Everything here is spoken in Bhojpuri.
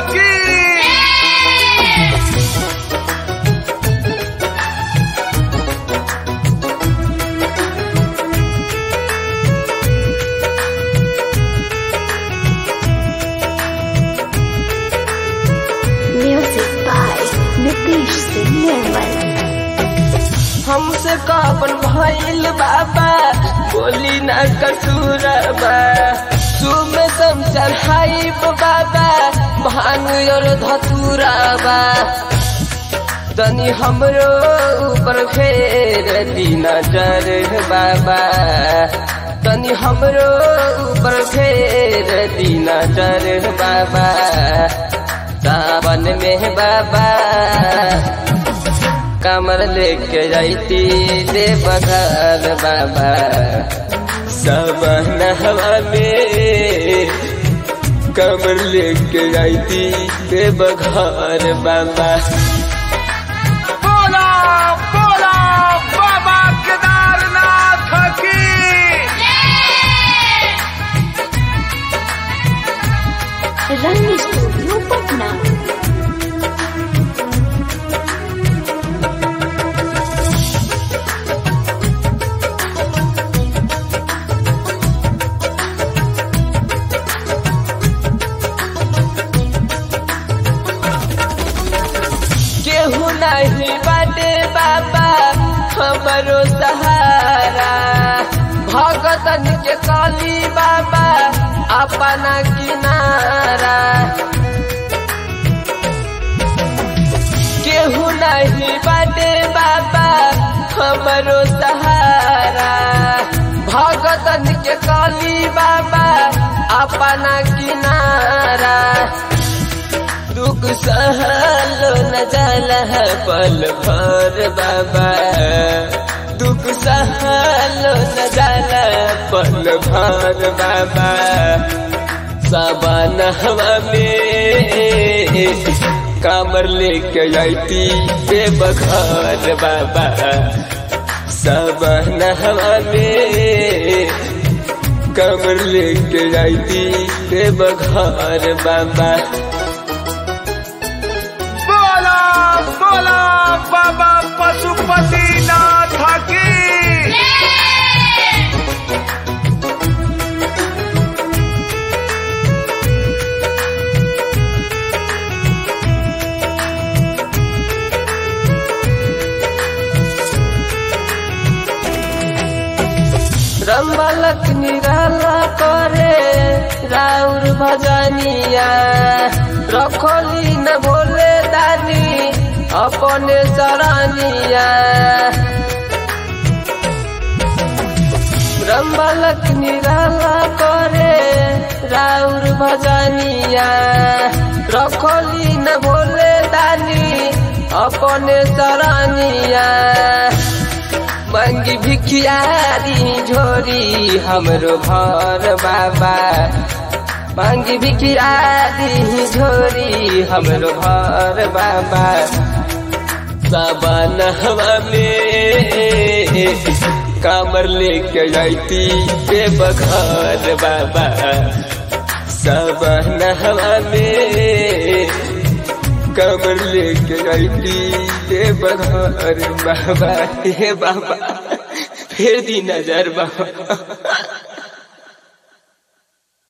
की Music by Nitish Singh Nirmal. हमसे कापन भइल बाबा बोली न कसूरबा सुबह समचल हाई बाबा भांग और धतुराबा तनी हमरो ऊपर फेर दी नजर बाबा तनी हमरो ऊपर फेर दी नजर बाबा सावन में बाबा कमर लेके जाती दे बघार बाबा सब नहवा में कमर लेके जाती दे बघार बाबा बोला बोला बाबा केदारनाथ की Rani Studio Patna. केहू नहीं बाटे बाबा हमरो सहारा भगतन के काली बाबा अपना किनारा केहू नहीं बाटे बाबा हमरो सहारा भगतन के काली बाबा अपना किनारा दुख सहलो न जाला है पल भर बाबा दुख सहलो न जाला पल भर बाबा सावन हवा में कामर लेके जाती बेबखार बाबा सावन हवा में कमर लेके जाती बेबखार बाबा बोला बोला बाबा पशुपतिनाथ की रमलक निराला करे राउर भजनिया रखोली न भोले दानी अपने सरानिया रमलक निराला करे राउर भजनिया रखोली न भोले दानी अपने सरानिया मंगी भिखियारी झोरी हमरो घर बाबा मंगी भिखियारी झोरी हमरो घर बाबा सावन हवा में कामर लेके जाती बेबघर बाबा सावन हवा में कमर लेके जाती हे बघर बाबा हे बाबा फिर दी नजर बाबा